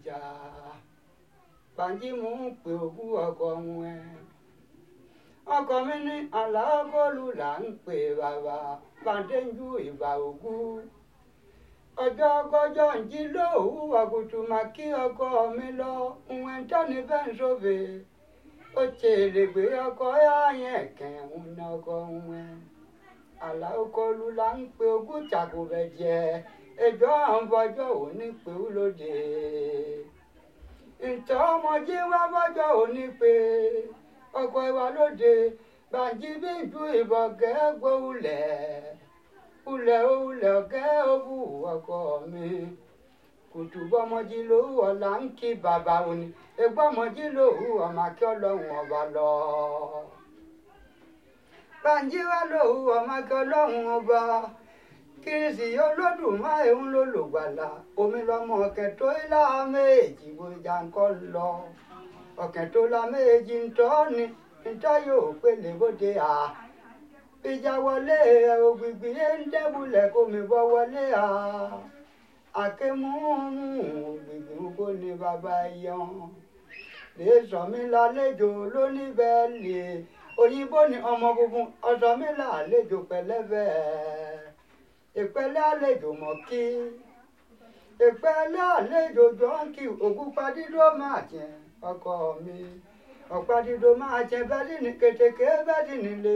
jà bàǹjí mò ń pè òkú ọkọ wọn ẹ ọkọ mi ní àlàákọlù là ń pè bàbá bàǹdéjú ìbà òkú ọjọ́ kọjọ́ ń jí lóòwú àgùtù mà kí ọkọ mi lọ ìwọ̀n tọ́ni bẹ́ẹ̀ ń sófè ó tèrè gbé ọkọ yáyẹn kẹ̀hún ní ọkọ wọn àlàákọlù là ń pè òkú tàkùbẹ̀ jẹ ẹjọ́ àwọn bọ́jọ́ òní pé ó lóde ntọ́ ọmọdé wá bọ́jọ́ òní pé ọkọ̀ ìwà lóde bàǹjí bí ju ìbọn kẹ́gbó ulẹ̀ ulẹ̀ ulẹ̀ ọ̀kẹ́ òwú ọkọ mi kùtù bọ́mọdé lówó ọ̀la ń kí bàbá òní egbọ́mọdé lówó ọmọ akí ọlọ́run ọba lọ. bàǹjí wá lówó ọmọ akí ọlọ́run ọba kìrìsì olódùmarè ń lò lògbàlà omi lọmọ ọ̀kẹ́ tó ilá méjì bójá ńkọ́ lọ ọ̀kẹ́ tó la méjì ńtọ́ ni ńtọ́ yóò pélé bóde à ìjà wọlé ògbìgbì yé ń dẹ́bulẹ̀ kó mi bọ́ wọlé à àkémúmú ògbìgbì ń kó ní bàbá yan lè sọ mí lálejò lóníbẹ̀ẹ́lì òyìnbó ni ọmọ funfun ọ̀sọ́ mi lálejò pẹ̀lẹ́bẹ̀ẹ́ ìpẹ́lẹ́ àlejò mọ̀ kí ìpẹ́lẹ́ àlejò jọ́ǹkì ògúnpadídó máa jẹ ọkọ mi ọ̀padídó máa jẹ bẹ́ẹ̀dì ní kètèké bẹ́ẹ̀dì nílé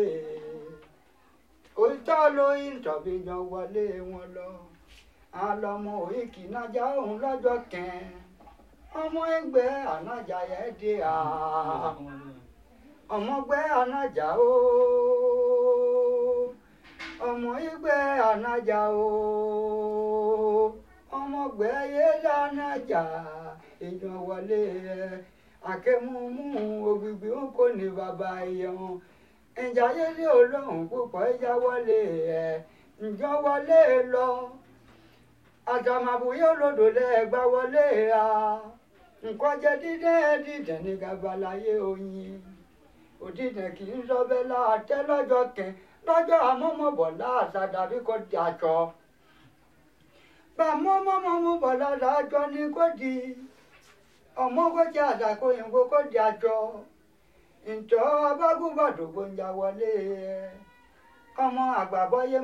òótọ́ lóyún tọ̀bí yan wọlé wọn lọ àlọ́mọ òyìnkì nájà òun lọ́jọ́ kẹ́ẹ́ ọmọ ẹgbẹ́ ànájà yẹn dé à ọmọgbẹ́ ànájà ooo ọmọ ìgbẹ́ ànájà o ọmọgbẹ́ yẹlẹ ànájà èèyàn wọlé ẹ akẹ́múmú ògbìgbì ń kò ní bàbá ẹ̀yẹ̀wọ̀n ìjà yẹlẹ olóhùn púpọ̀ ìjà wọlé ẹ ǹjọ́ wọlé lọ àtàmàbùyẹ olódò lẹ́ẹ̀gbá wọlé a nǹkan jẹ dídẹ́ dídẹ́ ní gabalayé oyin òdìdẹ́ kì í sọ bẹ́ẹ̀ láàtẹ́ lọ́jọ́ kẹ́ẹ́ lọ́jọ́ àmọ́mọ́bọ̀ láàṣà dàbí kò di àjọ. Bàmọ́mọ́mọ́ bọ̀ lára àjọ ni kò di. Ọmọ kò jẹ́ àdàkọ òyìnbó kò di àjọ. Ǹjọ́ abágúbàdògbò ń ya wọlé. Ọmọ àgbàbọ́yé